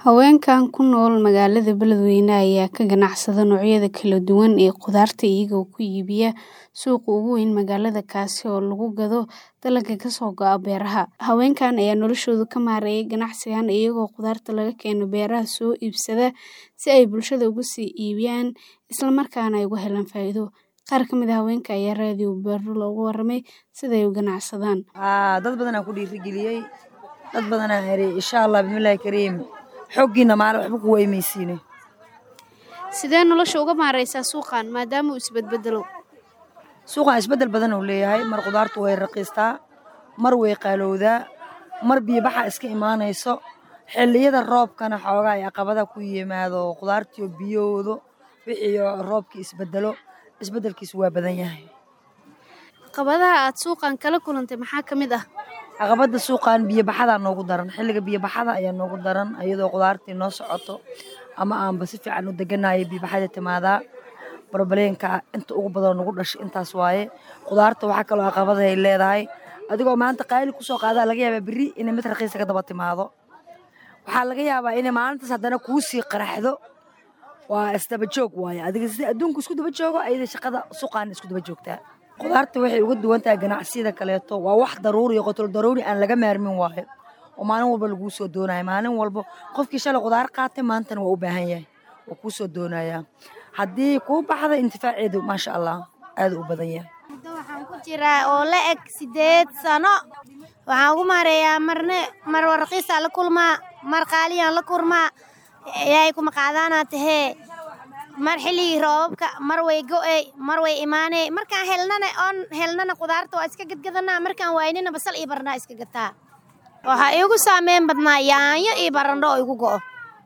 Haweenkan ku nool magaalada Beledweyne ayaa ka ganacsada noocyada kala duwan ee khudaarta iyagoo ku iibiya suuqa ugu weyn magaalada kaasi oo lagu gado dalagga ka soo go'a beeraha. Haweenkan ayaa noloshooda ka maareeya ganacsigan iyagoo khudaarta laga keeno beeraha soo iibsada si ay bulshada ugu sii iibiyaan isla markaana ay uga helaan faa'iido. Qaar ka mid ah haweenka ayaa raadiyo Beero looga warramay sida ay u ganacsadaan. dad badan aan ku dhiirigeliyey dad badan aan eri insha Allah bismillaahi kariim xooggiina maalin waxba ku waymaysiine Sidee nolosha uga maareysaa suuqan maadaama uu isbedbedelo? suuqan isbeddel badan uu leeyahay mar khudaartu way raqiistaa mar way qaalowdaa mar biyo baxa iska imaanayso xilliyada roobkana xoogaa ay caqabada ku yimaado khudaartiyo biyoodo wixii roobkii isbeddelo isbeddelkiisu waa badan yahay Caqabadaha aad suuqan kala kulantay maxaa ka mid ah? caqabada suuqan biyo baxadaa noogu daran xilliga biyo baxada ayaa noogu daran iyadoo khudaartii noo socoto ama aanba si fiican u deganayo biyo baxada timaadaa barbaleenka inta ugu badan nagu dhashay intaas waaye khudaarta waxaa kaloo caqabada ay leedahay adigoo maanta qaali kusoo qaadaa laga yaabaa berri inay mid raqiisa ka daba timaado waxaa laga yaabaa inay maalintaas haddana kuu sii qaraxdo waa isdaba joog waaye adiga sida adduunku isku daba joogo ayada shaqada suuqaan isku daba joogtaa khudaarta waxay uga duwan tahay ganacsiyada kaleeto waa wax daruuri iyo qotol daruuri aan laga maarmin waayo oo maalin walba laguu soo doonayo maalin walba qofkii shalay khudaar qaatay maantana waa u baahan yahay waa kuu soo doonayaa haddii kuu baxda intifaaceedu maasha allah aad u badan yahay Muddo waxaan ku jiraa oo la eg sideed sano waxaan ugu maareeyaa marne mar warqiisa la kulmaa mar qaaliyaan la kulmaa ilaahay kuma qaadaanaa tahee mar xilligii roobabka mar way go'ey mar way imaaney markaan helnana oon helnana khudaarta waa iska gadgadanaa markaan waaynina basal iyo barandhaa iska gataa waxaa iigu saameyn badnaa yaanyo iyo barandho oo igu go'o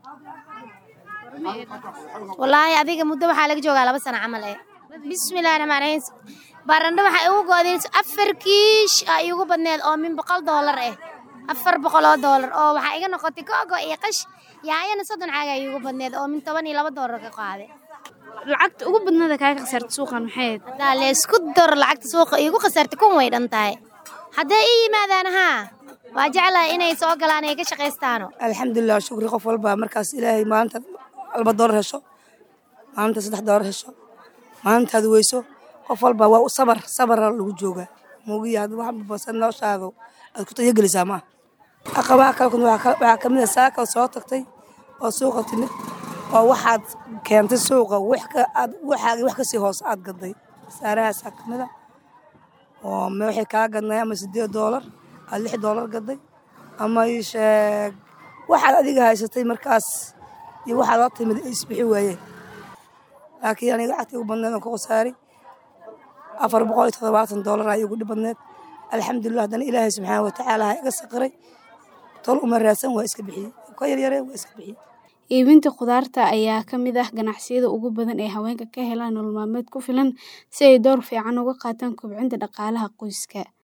wallaahi adiga muddo waxaa laga joogaa laba sano camal eh bismillahi raxmaan raxiim barandho waxaa igu go'day afar kiish aa iigu badneed oo min boqol doolar ah afar boqol oo doolar oo waxaa iga noqotay go'go iyo qash yaanyana soddon caaga iigu badneed oo min toban iyo laba doolar ka qaaday Lacagta ugu badnaada kaaga khasartay suuqan maxay ahayd? haddaa laysku daro lacagta suuqa iigu khasartay kun way dhan tahay hadday ii yimaadaan haa waa jeclahay inay soo galaan ay ka shaqaystaano alxamdulilah shukri qof walba markaas ilaahay maalinta laba doolar hesho maalinta saddex doolar hesho maalintaad weyso qof walba waa sabar sabara lagu joogaa moogiya hadda wax basan noloshaada aad ku tayagelisaa maaha caqabaha kale kun waxaa ka mid a saaka soo tagtay oo suuqa timid oo waxaad keentay suuqa wax ka aad waxaagii wax kasii hoos aad gaday saarahaasaa ka mid a oo me waxay kaa gadnay ama sideed doolar aad lix doolar gaday ama ii sheeg waxaad adiga haysatay markaas iyo waxaad la timid ay isbixi waayeen laakiin aniga lacagtii ugu badneed aan ku khasaaray afar boqol iyo toddobaatan doolar aa iigu dhib badneed alxamdulilah haddana ilaahay subxaana watacaala ha iga saqiray tol uma raadsan waa iska bixiyey ka yaryaree waa iska bixiyey Iibinta khudaarta ayaa ka mid ah ganacsiyada ugu badan ee haweenka ka helaan nolol maalmeed ku filan si ay door fiican uga qaataan kobcinta dhaqaalaha qoyska.